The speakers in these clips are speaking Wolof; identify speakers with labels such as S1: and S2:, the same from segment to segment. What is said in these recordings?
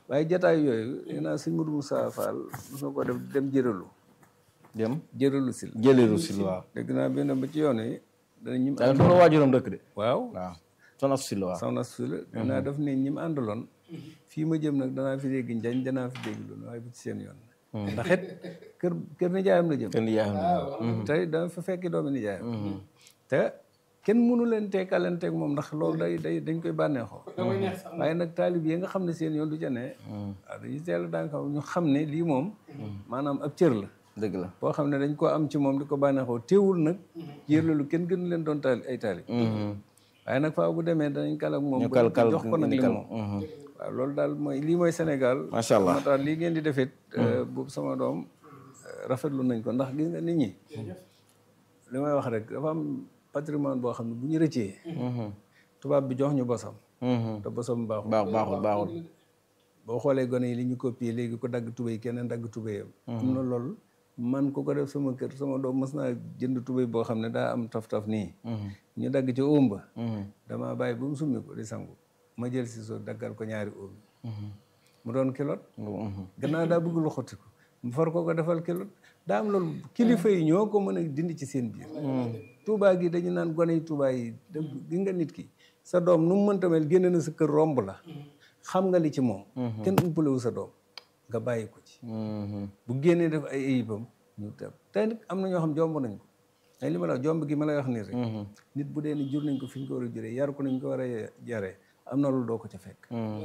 S1: waaye jataay yooyu nee naa sëñ Modou Moussa Fall mos na ko def dem jëralu
S2: dem
S1: jëralu sil
S2: jëleeru sil waaw
S1: dégg naa benn ba ci yoon yi dana ñim
S2: da fa la waajuram dëkk de
S1: waaw
S2: waaw soxna sil waaw
S1: soxna su la danaa def ne ñi mu àndaloon fii ma jëm nag danaa fi dégg njañ danaa fi dégg loolu waaye bu ci seen yoon ndax it kër kër nijaayam la jëm
S2: kenn yaayam
S1: tey dama fa fekki doomi nijaayam te kenn mënu leen teekalanteeg moom ndax loolu day day dañ koy bànneexoo waaye nag taalib yi nga xam ne seen yoon du ca ne waaw dañuy teel daan ko ñu xam ne lii moom maanaam ab cër la
S2: dëgg la
S1: boo xam ne dañ koo am ci moom di ko bànneexoo teewul nag jërlalu kenn gënu leen doon taali ay taalib waaye nag faaw bu demee danañ kal ak moom
S2: ñu kal kal
S1: jox ko nag
S2: indi
S1: li
S2: kal
S1: moom waaw loolu daal mooy lii mooy Sénégal
S2: macha allah
S1: moo tax lii ngeen di defit boobu sama doom rafetlu nañ ko ndax gis nga nit ñi li may wax rek dafa am patrimoine boo xam ne bu ñu rëccee tubaab bi jox ñu bosam te bosam baaxul
S2: baax baaxul baaxul
S1: boo xoolee gone yi li ñu copier léegi ko dagg tubéy keneen dagg tubéyam am na loolu man ku ko def sama kër sama doom mës naa jënd tubéy boo xam ne daa am taf-taf nii ñu dagg ci óom ba dama bàyyi ba mu summi ko di sangu ma jël si so daggal ko ñaari óom mu doon kilot gannaaw daa bëgg lu xotti ko mu far ko ko defal kilot daa am loolu kilifa yi ñoo ko mën a dindi ci seen biir tuubaa gi dañu naan gone yi tuubaa yi da gi nga nit ki sa doom nu mu mënta mel génne na sa kër romb la xam nga li ci moom kenn umpalewu sa doom nga bàyyi ko ci bu génnee def ay ayibam ñu teb tey nag am na ñoo xam jomb nañ ko ay li ma la wax jomb gi ma lay wax nii rek nit bu dee ni jur nañ ko fi ñu ko war a juree yar ko nañ ko war a yaree am na loolu doo ko ca fekk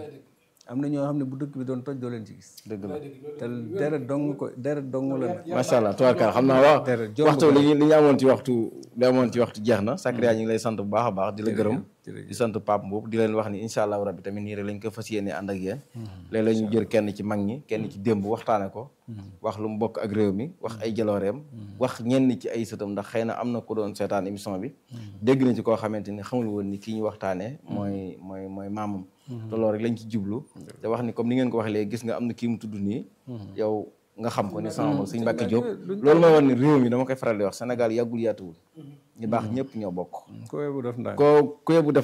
S1: am na ñoo xam ne bu dëkk bi doon toj doo leen ci gis
S2: dëgg la
S1: te deret dong ko deret dong la nag
S2: macha allah tubaarkalla xam naa waaw
S1: deret jomb
S2: waxtu li ñu li ñu amoon ci waxtu li amoon ci waxtu jeex na Sakria ñu ngi lay sant bu baax a baax di la gërëm
S1: jërëjëf.
S2: di sant Pape Mboup di leen wax ni incha allahu rabbi tamit nii rek lañ ko fas yéene ànd ak yéen léeg-léeg ñu jël kenn ci mag ñi kenn ci démb waxtaane ko wax lu mu bokk ak réew mi wax ay jalooreem wax ñenn ci ay sëtam ndax xëy na am na ku doon seetaan émission bi dégg na ci koo xamante ni xamul woon ni kii ñu waxtaanee mooy mooy mooy maamam te loolu rek lañ ci jublu te wax ni comme ni ngeen ko waxee léegi gis nga am na kii mu tudd nii yow nga xam ko ni sama mag Sëñ Mbàkke Diop loolu mooy wan ni réew mi dama koy faral di wax Sénégal yàggul yaatuwul ñu baax ñëpp ñoo bokk
S1: ko bu def ndànk
S2: ko ku yebu def